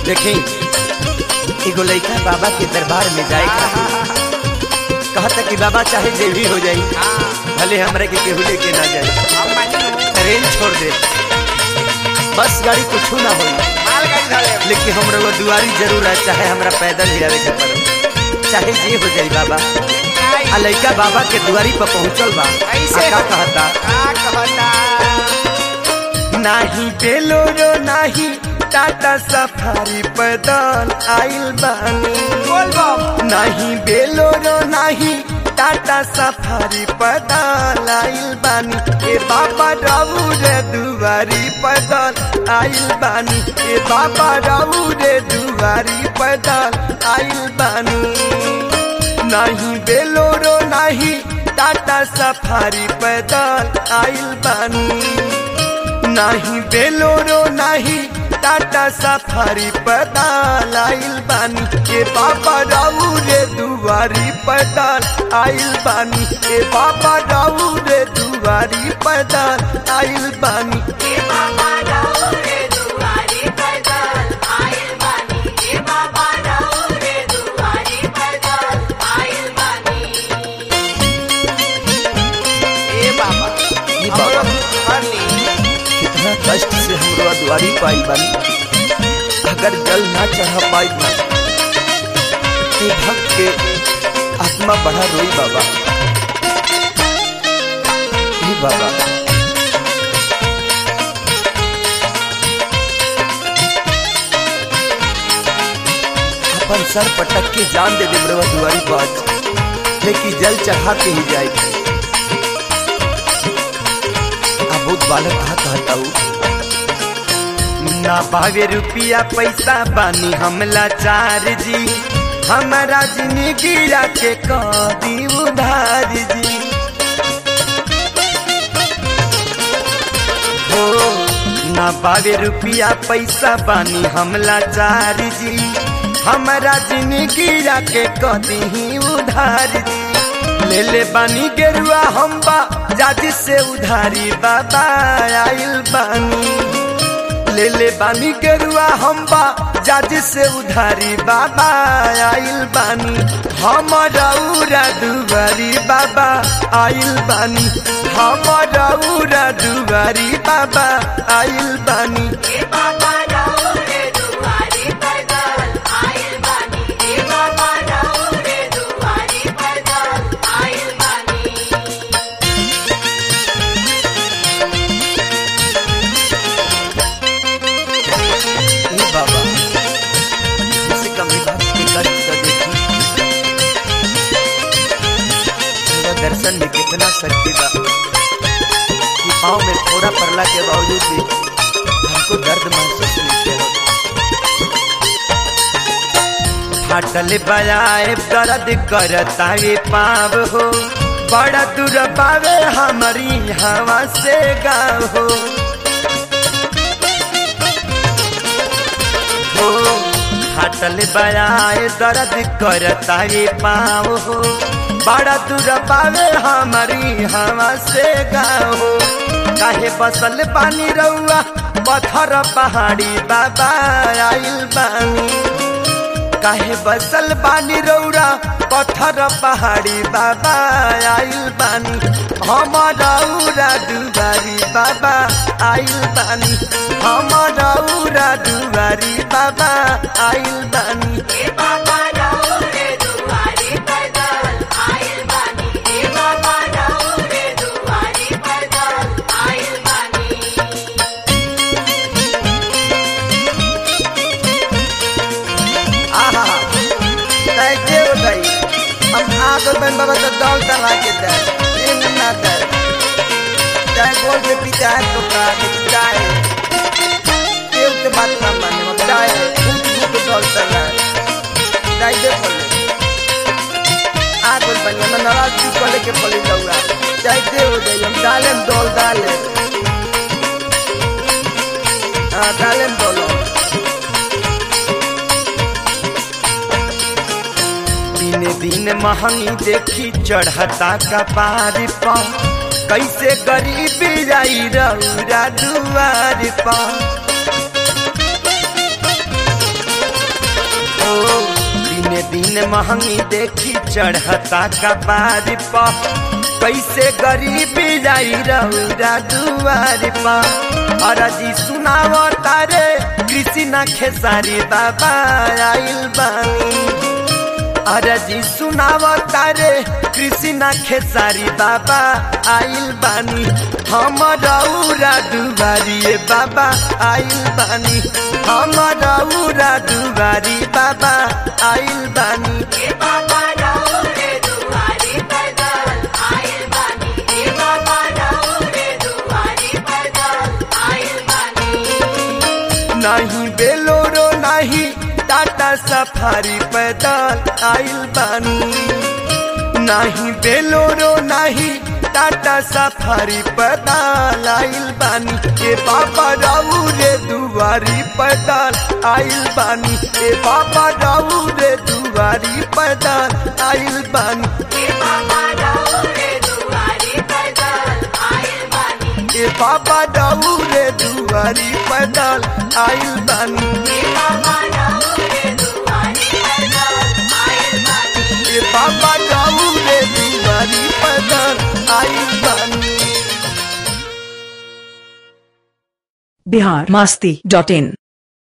देखी एगो लड़का बाबा के दरबार में जाए खातिर कहता कि बाबा चाहे जे भी हो जाई भले हमरा के केहू लेके ना जाए ट्रेन छोड़ दे बस गाड़ी कुछ ना होई लेकिन हमरा वो दुआरी जरूर है चाहे हमरा पैदल ही आवे के पड़े चाहे जे हो जाई बाबा आ लड़का बाबा के दुआरी पर पहुंचल बा ऐसे आ का कहता नाही बेलोरो नाही टाटा सफारी पैदल आइल बानी नाही बेलोरो नाही टाटा सफारी पैदल आइल बानी ए बाबा राऊ रे दुआरी पैदल आइल बानी ए बाबा राऊ रे दुआरी पैदल आइल बानी नाही बेलोरो नाही टाटा सफारी पैदल आइल बानी नाही बेलोरो नाही टाटा सफारी पैदल आइल बानी ए बाबा राऊ रे दुआरी पैदल आइल बानी ए बाबा राऊ रे दुआरी पैदल आइल बानी ए बाबा ई बाबा हर ली कितना कष्ट से हम रोआ दुआरी पाई बानी अगर जल ना चढ़ा पाई ना तो भक्त के आत्मा बढ़ा रोई बाबा हे बाबा अपन सर पटक के जान दे दे रोआ दुआरी पास लेकिन जल चढ़ा के ही जाए बहुत बालक कहा कहता हूँ ना पावे रुपया पैसा बानी हमला चार जी हमारा जिंदगी के कदी उधार जी हो ना पावे रुपया पैसा बानी हमला चार जी हमारा जिंदगी के कदी उधार जी ले ले बानी गेरुआ हम बा जाजी से उधारी बाबा आइल बानी ले ले बानी गेरुआ हम बा जाजी से उधारी बाबा आइल बानी हमारा उरा दुबारी बाबा आइल बानी हमारा उरा दुबारी बाबा आइल बानी हे बाबा इसे कमी भक्त के कष्ट का देखी मेरा दर्शन में कितना शक्ति बा कि पाँव में थोड़ा पड़ला के बावजूद भी हमको दर्द महसूस नहीं किया फाटल बजाए दर्द करता ये पाव हो बड़ा दूर पावे हमारी हवा से गाँव हो हो फाटल बजाए दर्द करता ये पाव हो बड़ा दूर पावे हमारी हवा से गाँव हो काहे बसल पानी रउआ पत्थर पहाड़ी बाबा आइल बानी काहे बसल बानी रौरा पत्थर पहाड़ी बाबा आइल बानी हमारा उरा दुबारी बाबा आइल बानी हमारा उरा दुबारी बाबा आइल बानी आहा कैसे उठाई हम आगे बन बाबा तो दौड़ टंगा के दे इन ना दे चाहे गोल से पीछे है तो का चाहे केव के बात ना माने मत चाहे भूत भूत दौड़ टंगा चाहे दे बोले आगे बन मैं नाराज की कोले के पले जाऊंगा चाहे दे हो जाए हम डाले दौड़ डाले हाँ डाले दौड़ो दिन दिन महंगी देखी चढ़ता कपार पा कैसे गरीबी जाई रौरा दुआर पा दिन महंगी देखी चढ़ता कपार पा कैसे गरीबी जाई रौरा दुआर पा अरजी सुनाव तारे कृष्णा खेसारी बाबा आइल बानी अरजी सुनाव तारे कृष्णा खेसारी बाबा आइल बानी हम रौरा दुबारी बाबा आइल बानी हम रौरा दुबारी बाबा आइल बानी नहीं बेलोरो नहीं टाटा सफारी पैदल आइल बानी नहीं बेलोरो नहीं टाटा सफारी पैदल आइल बानी ए बाबा राऊ रे दुआरी पैदल आइल बानी ए बाबा राऊ रे दुआरी पैदल आइल बानी ए बाबा राऊ रे दुआरी पैदल आइल बानी ए बाबा राऊ रे दुआरी पैदल आइल बानी ए बाबा राऊ रे दुआरी पैदल आइल बानी बिहार मस्ती डॉट इन